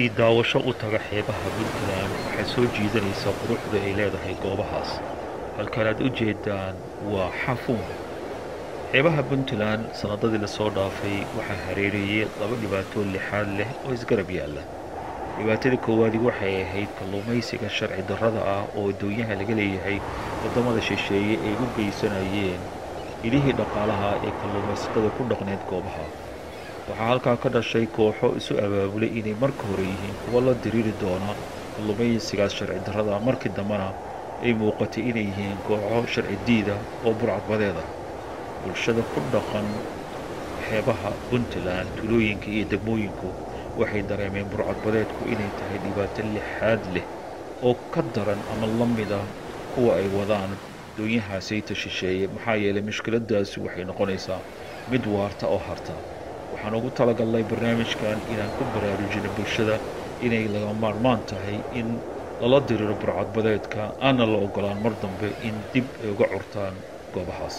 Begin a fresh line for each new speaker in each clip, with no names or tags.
qofkii daawasho u taga xeebaha puntland waxay soo jiidanaysaa quruxda ay leedahay goobahaas halkan aad u jeedaan waa xafuun xeebaha puntland sannadadii lasoo dhaafay waxaa hareereeyey laba dhibaatoo lixaad leh oo isgarab yaalla dhibaatada koowaadi waxay ahayd kalluumaysiga sharci darrada ah oo addoonyaha laga leeyahay waddamada shisheeye ay u geysanayeen ilihii dhaqaalaha ee kalluumaysatada ku dhaqneed goobaha waxaa halkaa ka dhashay kooxo isu abaabulay inay marka hore yihiin kuwa la diriiri doona kalluumaysigaas sharci darrada markii dambena ay muuqatay inay yihiin kooxo sharci diida oo burcadbadeeda bulshada ku dhaqan xeebaha puntland tulooyinka iyo degmooyinku waxay dareemeen burcadbadeedku inay tahay dhibaato lixaad leh oo ka daran ama la mida kuwa ay wadaan doonyahaasayta shisheeye maxaa yeelay mushkiladaasi waxay noqonaysaa mid waarta oo harta waxaan ugu talagalnay barnaamijkan inaan ku baraarujino bulshada inay laga maarmaan tahay in lala diriro burcadbadeedka aana la ogolaan mar dambe in dib ay uga curtaan goobahaas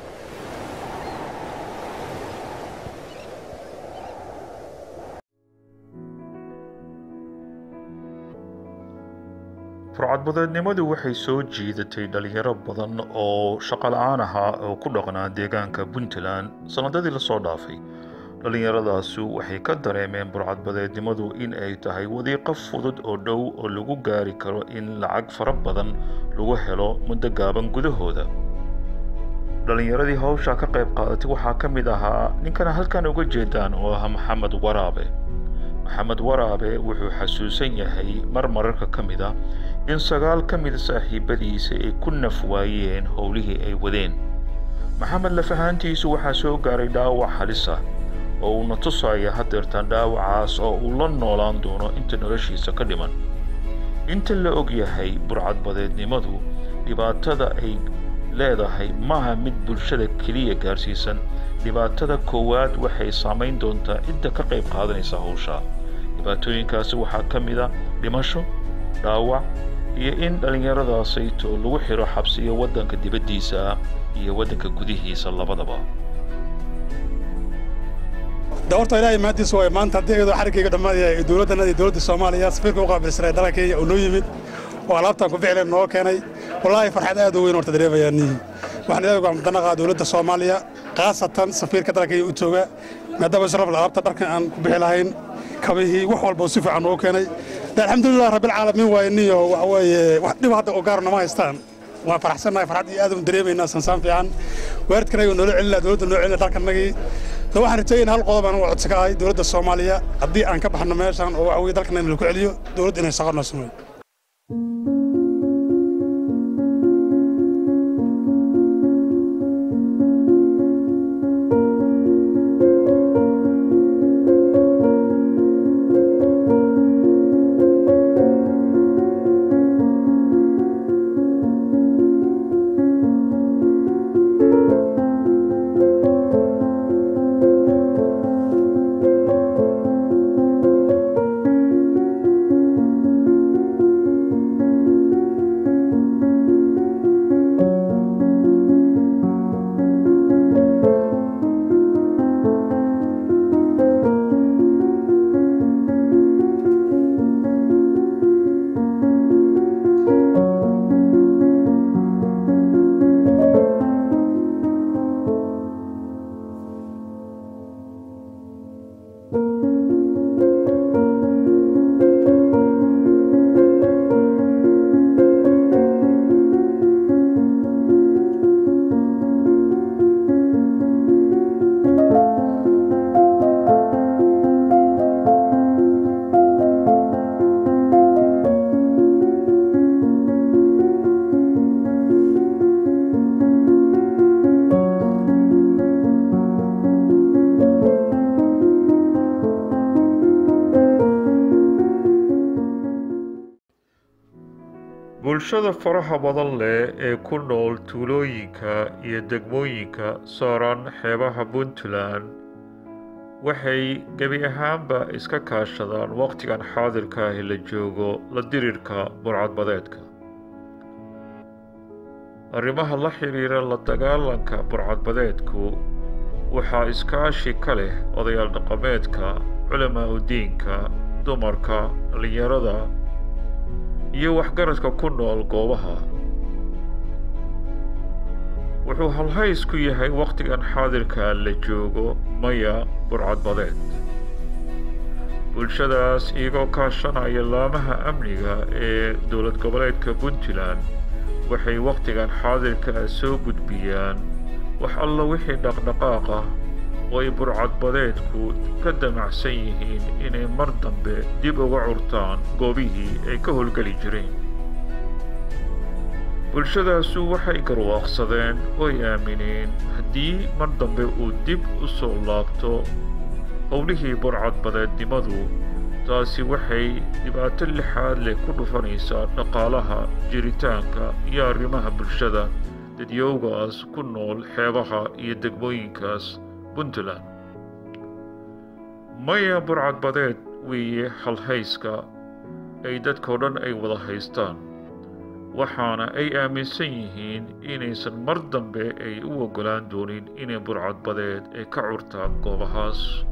burcadbadeednimadu waxay soo jiidatay dhalinyaro badan oo shaqo la-aan ahaa oo ku dhaqnaa deegaanka puntland sannadadii lasoo dhaafay dhallinyaradaasu waxay ka dareemeen burcadbadeednimadu in ay tahay wadiiqo fudud oo dhow oo lagu gaari karo in lacag fara badan lagu helo muddo gaaban gudahooda dhallinyaradii hawsha ka qayb qaadatay waxaa ka mid ahaa ninkana halkan uga jeedaan oo ah maxamed waraabe maxamed waraabe wuxuu xasuusan yahay mar mararka ka mid a in sagaal ka mida saaxiibadiisa ay ku naf waayeen howlihii ay wadeen maxamed lafahaantiisu waxaa soo gaaray dhaawac halisa oo uuna tusaya hadeertaan dhaawacaas oo uu la noolaan doono inta noloshiisa ka dhiman inta la og yahay burcadbadeednimadu dhibaatada ay leedahay maaha mid bulshada keliya gaarsiisan dhibaatada koowaad waxay saamayn doontaa cidda ka qayb qaadanaysa howsha dhibaatooyinkaasi waxaa ka mid a dhimasho dhaawac iyo in dhallinyaradaasayto lagu xiro xabsiyo waddanka dibaddiisa iyo waddanka gudihiisa labadaba
de horta ilaahay mahadiisa waay maanta haddii iyadoo xariggayga dhammaadaya ee dowladdanada iyo dowladda soomaaliya safiirka u qaabilsanay dalka kenya oo noo yimid oo alaabtaan ku ficleen noo keenay wallaahi farxad aad u weyn horta dareemayaa nihi waxaan ilaahay ugu xamdanaaqaa dowladda soomaaliya khaasatan safiirka dalka kenya u jooga maadaama sharaf alaabta dharkan aan ku bixi lahayn kabihii wax walba si fiican noo keenay de alxamdulilah rabbilcaalamiin waaye niyo waxa weeye wax dhib hadda oo gaarna ma haystaan waan faraxsannahay farxad iyo aad u dareemaynaa sansaan fiican waalidkanaga noola celinaa dowladda noo celina dalkanagii de waxaan rajaynaa hal qodob aan u codsi ka ahay dowladda soomaaliya haddii aan ka baxno meeshan oo waxa weye dalkanaga lagu celiyo dowladda inay shaqo noo sameeyo
bulshada faraha badan leh ee ku nool tuulooyinka iyo degmooyinka saaran xeebaha puntland waxay gebi ahaanba iska kaashadaan wakhtigan xaadirka ahi la joogo la dirirka burcadbadeedka arrimaha la xidhiira la dagaalanka burcadbadeedku waxaa iskaashi ka leh odayaal dhaqameedka culamaa udiinka dumarka dhallinyarada iyo waxgaradka ku nool goobaha wuxuu halhays ku yahay wakhtigan xaadirka la joogo maya burcadbadeed bulshadaas iyagoo kaashanaya laamaha amniga ee dowlad goboleedka puntland waxay wakhtigan xaadirka soo gudbiyaan wax alla wixii dhaqdhaqaaq ah oo ay burcadbadeedku ka damacsan yihiin inay mar dambe dib uga curtaan goobihii ay ka howlgeli jireen bulshadaasu waxay garwaaqsadeen ooy aamineen haddii mar dambe uu dib u soo laabto howlihii burcadbadeednimadu taasi waxay dhibaato lixaad leh ku dhufanaysaa dhaqaalaha jiritaanka iyo arrimaha bulshada dadyowgaas ku nool xeebaha iyo degmooyinkaas puntland maya burcadbadeed weeye halhayska ay dadkao dhan ay wada haystaan waxaana ay aaminsan yihiin inaysan mar dambe ay u oggolaan doonin inay burcadbadeed ay ka curtaan goobahaas